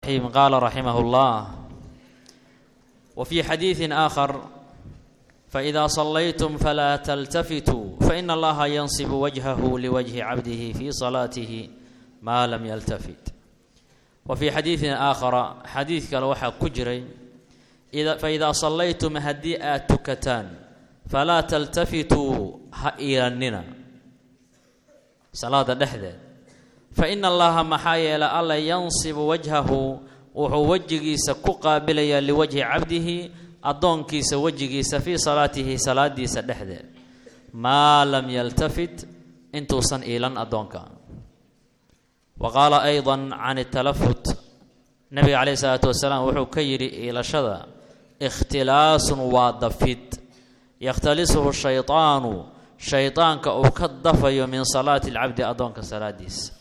قال رحمه الله وفي حديث آخر فإذا صليتم فلا تلتفتوا فإن الله ينصب وجهه لوجه عبده في صلاته ما لم يلتفت وفي حديث آخر حديث kale waxaa ku jiray فإذا صليتم haddii aad tukataan falaa تلتفتوا ha iilanina salaada dhexdeed faإن allaha maxaa yeelay alla yansibu wajhahu wuxuu wejigiisa ku qaabilayaa liwajhi cabdihi addoonkiisa wejigiisa fii salaatihi salaadiisa dhexdeed maa lam yaltafit intuusan iilan addoonka wa qaala ayضa can اtalafut nabiga calayh isalaatu wasalaam wuxuu ka yidhi iilashada ikhtilaasun waa dafid yakhtalisuhu shayطaanu shayطaanka uu ka dafayo min salaati اlcabdi addoonka salaadiisa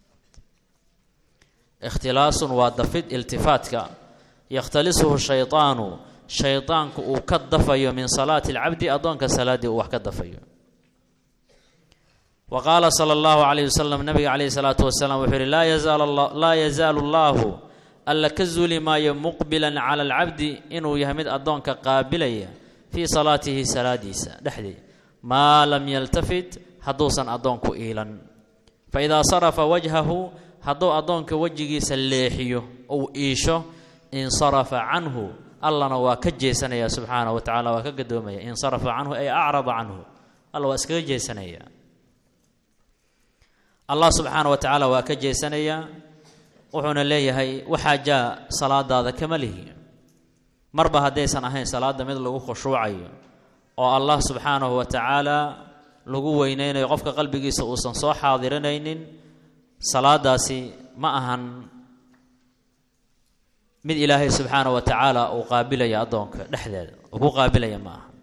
ikhtilaasun waa dafid iltifaatka yakhtalisuhu shayطaanu shayطaanku uu ka dafayo min salaati اlcabdi addoonka salaaddii uu wax ka dafayo wa qaala sala اllahu calayh wasalam nabiga calayhi salaatu wasalaam wuxuu yihi laa yazaalu allahu alla ka zuuli maayo muqbilan cala alcabdi inuu yahay mid addoonka qaabilaya fii salaatihi salaadiisa dhexdii maa lam yaltafit hadduusan addoonku iilan faidaa sarafa wajhahu hadduu addoonka wejigiisa leexiyo uu iisho insarafa canhu allana waa ka jeesanaya subxaana wa tacala waa ka gadoomaya insarafa canhu ay acrada canhu alla waa iskaga jeesanaya allah subxaana wa tacaala waa ka jeesanayaa wuxuuna leeyahay waxaa jaa salaadaada kama lihi marba haddaysan ahayn salaada mid lagu khushuucayo oo allah subxaanahu wa tacaala lagu weyneynayo qofka qalbigiisa uusan soo xaadirinaynin salaadaasi ma ahan mid ilaahay subxaana wa tacaala uu qaabilaya addoonka dhexdeeda uu ku qaabilaya ma aha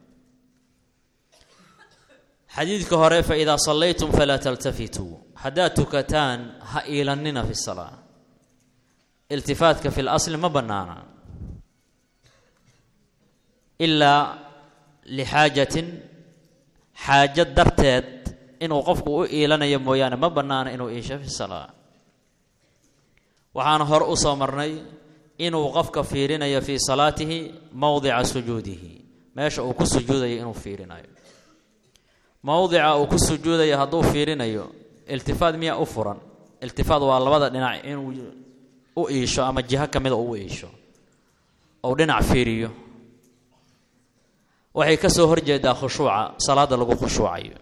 xadiidka hore fa idaa sallaytum falaa taltafituu haddaad tukataan ha iilanina fi salaa iltifaatka fi lasli ma bannaana ilaa lixaajatin xaajo darteed inuu qofku u iilanayo mooyaane ma bannaana inuu iisho fi salaa waxaan hore u soo marnay inuu qofka fiirinayo fii salaatihi mowdica sujuudihi meesha uu ku sujuudayo inuu fiirinayo mowdica uu ku sujuudayo hadduu fiirinayo iltifaad miyaa u furan iltifaad waa labada dhinac inuu u iisho ama jiho ka mida u iisho ou dhinac fiiriyo waxay ka soo horjeedaa khushuuca salaada lagu khushuucayo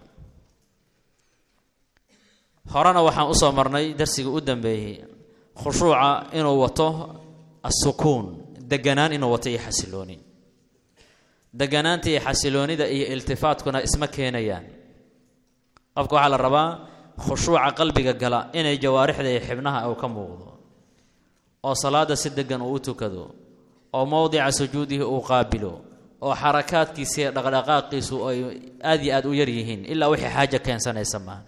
horena waxaan usoo marnay darsigii u dambeeyey khushuuca inuu wato asukuun deganaan inuu wato iyo xasilooni deganaanta iyo xasiloonida iyo iltifaatkuna isma keenayaan qofka waxaa la rabaa khushuuca qalbiga gala inay jawaarixda iyo xibnaha uu ka muuqdo oo salaada si degan uu u tukado oo mowdica sujuudihi uu qaabilo oo xarakaadkiisa iyo dhaqdhaqaaqiisu ay aada iyo aada u yar yihiin ilaa wixii xaajo keensanaysa maaha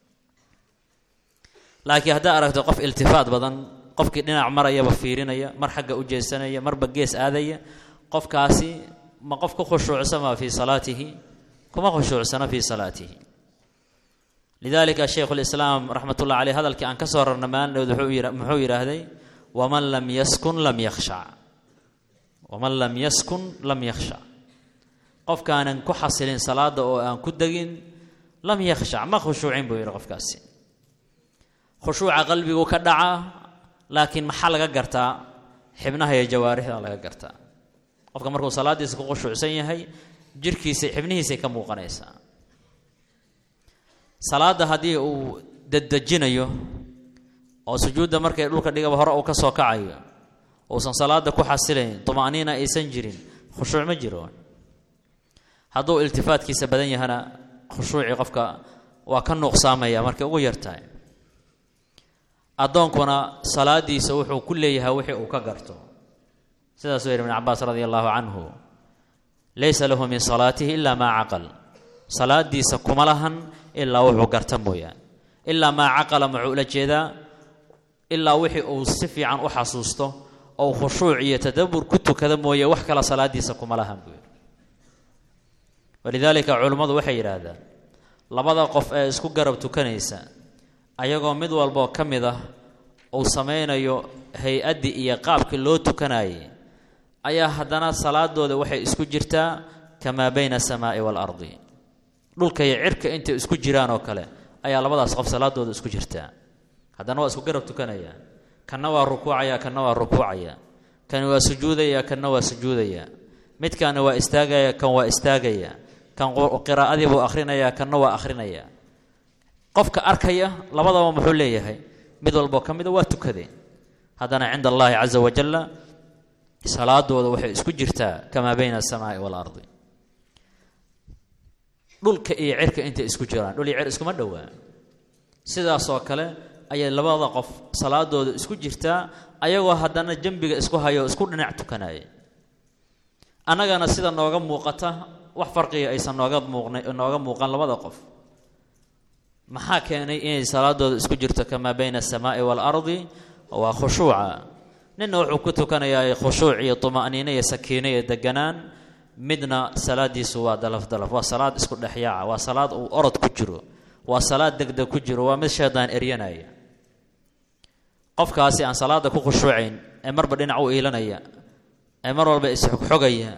laakiin haddaa aragto qof iltifaat badan qofkii dhinac marayaba fiirinaya mar xagga u jeesanaya marba gees aadaya qofkaasi ma qof ku khushuucsama fii salaatihi kuma khushuucsana fii salaatihi lidalika shaykhu lislaam raxmat ullah caleyh hadalkii aan ka soo rarna maalinood muxuu yidhaahday waman lam yaskun lam yakhshac waman lam yaskun lam yakhshac qofkaanan ku xasilin salaada oo aan ku degin lam yakhshac ma khushuucin buu yidhi qofkaasi khushuuca qalbigu ka dhaca laakiin maxaa laga gartaa xibnaha iyo jawaarixda laga gartaa qofka markuu salaadiisa ku khushuucsan yahay jirkiisa xibnihiisay ka muuqanaysaa salaada haddii uu dedejinayo oo sujuudda markay dhulka dhigaba hore uu ka soo kacayo uusan salaada ku xasilayn tuma'niina aysan jirin khushuuc ma jiro hadduu iltifaatkiisa badan yahana khushuucii qofka waa ka nuuqsaamaya markay ugu yartahay addoonkuna salaadiisa wuxuu ku leeyahay wixii uu ka garto sidaasuu yidhi ibn cabaas radi allahu canhu laysa lahu min salaatihi ilaa maa caqal salaadiisa kuma lahan ilaa wuxuu garta mooyaan ilaa maa caqala muxuu ula jeedaa ilaa wixii uu si fiican u xasuusto ou khushuuc iyo tadabur ku tukada mooye wax kala salaadiisa kuma lahan buu yidhi walidaalika culummadu waxay yidhaahdaan labada qof ee isku garab tukanaysa ayagoo mid walboo ka mid ah uu samaynayo hay-addii iyo qaabkii loo tukanayay ayaa haddana salaadooda waxay isku jirtaa kamaa bayna asamaa'i waalardi dhulka iyo cirka intay isku jiraan oo kale ayaa labadaas qof salaadooda isku jirtaa haddana waa isku garab tukanaya kanna waa rukuucaya kanna waa rukuucaya kan waa sujuudaya kanna waa sujuudaya midkaana waa istaagaya kan waa istaagaya kan qiraa'adii buu akhrinaya kanna waa akhrinaya qofka arkaya labadaba muxuu leeyahay mid walboo ka mida waa tukadeen haddana cinda allahi caza wajalla salaadooda waxay isku jirtaa kamaa bayna asamaa'i waalardi dhulka iyo cirka intay isku jiraan dhul iyo cir iskuma dhowaa sidaasoo kale ayay labada qof salaadooda isku jirtaa ayagoo haddana dembiga isku hayo isku dhinac tukanaya annagana sida nooga muuqata wax farqiga aysan nooga muuqna nooga muuqan labada qof maxaa keenay inay salaadooda isku jirto kamaa bayna asamaa'i waalardi waa khushuuca ninna wuxuu ku tukanayaa khushuuc iyo tuma'niino iyo sakiino iyo deganaan midna salaadiisu waa dalaf dalaf waa salaad isku dhexyaaca waa salaad uu orod ku jiro waa salaad degdeg ku jiro waa mid shaydaan eryanaya qofkaasi aan salaada ku khushuucayn ee marba dhinac u iilanaya ee mar walba isxogxogaya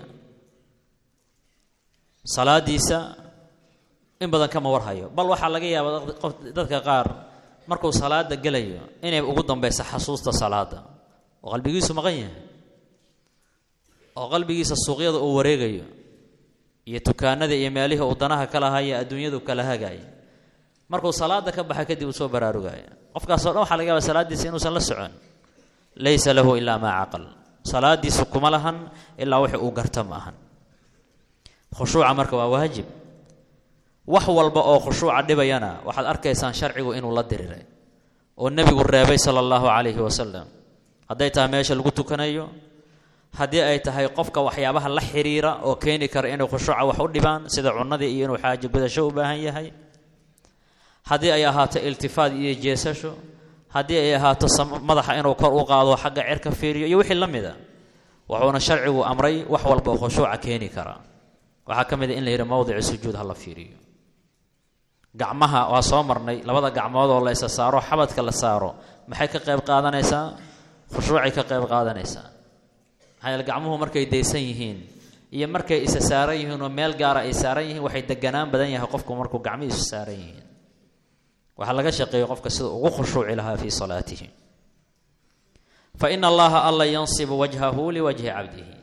salaadiisa in badan kama warhayo bal waxaa laga yaabaa qof dadka qaar markuu salaada gelayo inay ugu dambaysa xasuusta salaada oo qalbigiisu maqan yahay oo qalbigiisa suuqyada uu wareegayo iyo dukaanada iyo meelihii uu danaha kala haya adduunyadu kala hagaya markuu salaada ka baxa kadib uu soo baraarugaya qofkaasoo dhan waxaa laga yaaba salaadiisa inuusan la socon laysa lahu ilaa maa caqal salaadiisu kuma lahan ilaa wixii uu garta ma ahan khushuuca marka waa waajib wax walba oo khushuuca dhibayana waxaad arkaysaan sharcigu inuu la diriray oo nebigu reebay sala allahu calayhi wasalam hadday tahay meesha lagu tukanayo haddii ay tahay qofka waxyaabaha la xiriira oo keeni kara inay khushuuca wax u dhibaan sida cunnadii iyo inuu xaajo gudasho u baahan yahay haddii ay ahaato iltifaad iyo jeesasho haddii ay ahaato madaxa inuu kor u qaado xagga cerka fiiriyo iyo wixii la mida wuxuuna sharcigu amray wax walba oo khushuuca keeni kara waxaa ka mid a in la yidhi mowdici sujuud ha la fiiriyo gacmaha waa soo marnay labada gacmood oo la isa saaro xabadka la saaro maxay ka qayb qaadanaysaa khushuucay ka qayb qaadanaysaa maxaa yeele gacmuhu markay daysan yihiin iyo markay isa saaran yihiin oo meel gaara ay saaran yihiin waxay deganaan badan yahay qofku markuu gacmihiisu saaran yihiin waxaa laga shaqeeyey qofka sida ugu khushuuci lahaa fii salaatihi fa ina allaha alla yansibu wajhahu liwajhi cabdihi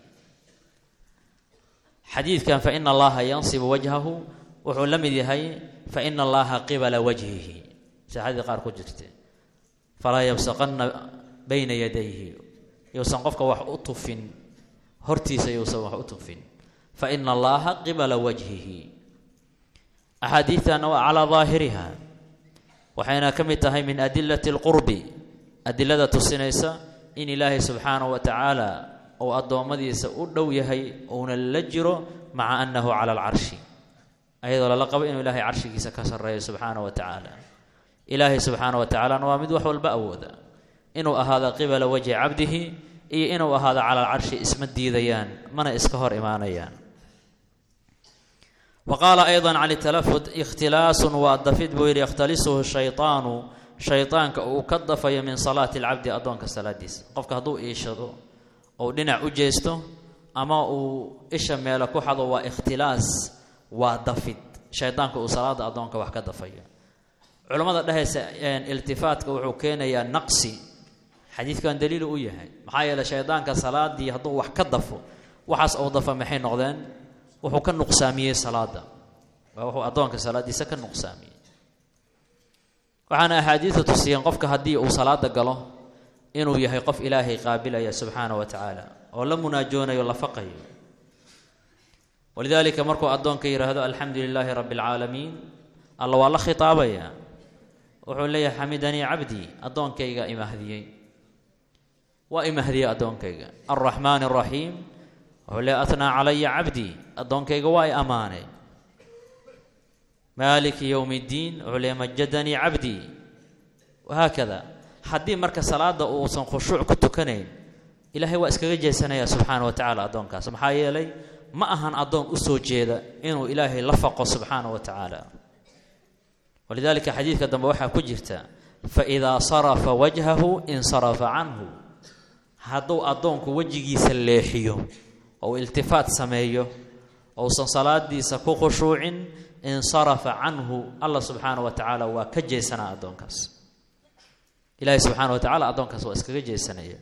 xadiidkan fa ina allaha yansibu wajhahu wuxuu la mid yahay fa ina allaha qibala wajhihi saxadii qaar ku jirte falaa yabsaqanna bayna yadayhi yousan qofka wax u tufin hortiisa yousan wax u tufin fa ina allaha qibala wajhihi axaadiidtana waa calaa daahiriha waxayna ka mid tahay min adilati alqurbi adilada tusinaysa in ilaahay subxaanahu wa tacaala uu addoommadiisa u dhow yahay uuna la jiro maca annahu cala alcarshi ayadoo lala qabo inuu ilaahay carshigiisa ka sarreeyo subxaana wa tacaala ilaahay subxaana wa tacaalana waa mid wax walba awooda inuu ahaado qibala wajhi cabdihi iyo inuu ahaado cala alcarshi isma diidayaan mana iska hor imaanayaan wa qaala ayضa can talafud ikhtilaasun waa dafid buu yidhi yakhtalisuhu shayطaanu shayطaanka uu ka dafayo min salaati اlcabdi addoonka salaadiisa qofka hadduu iishado ou dhinac u jeesto ama uu isha meelo ku xado waa ikhtilaas waa dafid shaydaanka uu salaada addoonka wax ka dafayo culammada dhehaysa iltifaatka wuxuu keenayaa naqsi xadiidkan daliilu u yahay maxaa yeeley shaydaanka salaadii hadduu wax ka dafo waxaas ou dafa maxay noqdeen wuxuu ka nuqsaamiyey salaada waa wuxuu addoonka salaadiisa ka nuqsaamiyey waxaana axaadiidu tusiyeen qofka haddii uu salaada galo inuu yahay qof ilaahay qaabilaya subxaana wa tacaala oo la munaajoonayo la faqayo walidaalika markuu addoonka yidhaahdo alxamdu lilaahi rabbi alcaalamiin alla waa la khitaabaya wuxuu leeyahay xamidanii cabdii addoonkayga imahdiyey waa imahdiyey addoonkayga alraxmaan araxiim wuxuu leeyahy atnaa calaya cabdii addoonkayga waa i ammaanay maaliki yowmi ddiin wuxuu leeyahy majadanii cabdii wahaakada haddii marka salaada uusan khushuuc ku tukanayn ilaahay waa iskaga jeesanaya subxaana wa tacala addoonkaas maxaa yeelay ma ahan addoon u soo jeeda inuu ilaahay la faqo subxaana wa tacaala walidaalika xadiidka dambe waxaa ku jirta faidaa sarafa wajhahu insarafa canhu hadduu addoonku wejigiisa leexiyo ou iltifaat sameeyo ousan salaadiisa ku khushuucin insarafa canhu allah subxaana wa tacaala waa ka jeesanaa addoonkaas ilaahay subxaana wa tacala addoonkaas waa iskaga jeesanaya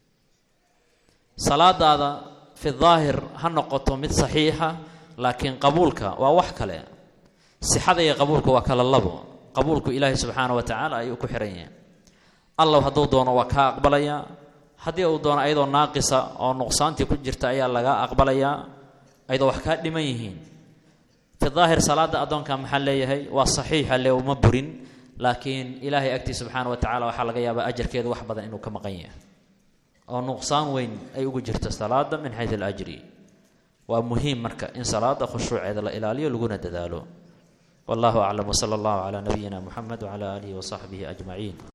salaadaada fi daahir ha noqoto mid saxiixa laakiin qabuulka waa wax kale sixada iyo qabuulka waa kala labo qabuulku ilaahay subxaana wa tacaala ayuu ku xihan yahay allah hadduu doono waa kaa aqbalayaa haddii uu doono ayadoo naaqisa oo nuqsaantii ku jirta ayaa lagaa aqbalayaa ayadoo wax kaa dhiman yihiin fi daahir salaada addoonka maxaa leeyahay waa saxiixa le uma burin laakiin ilaahay agtii subxaana wa tacala waxaa laga yaabaa ajarkeedu wax badan inuu ka maqan yahay oo nuqsaan weyn ay ugu jirto salaada min xayu alajri waa muhiim marka in salaada khushuuceeda la ilaaliyo laguna dadaalo wallahu aclam wsala allahu calaa nabiyina muxamed wcala aalihi wasaxbihi ajmaciin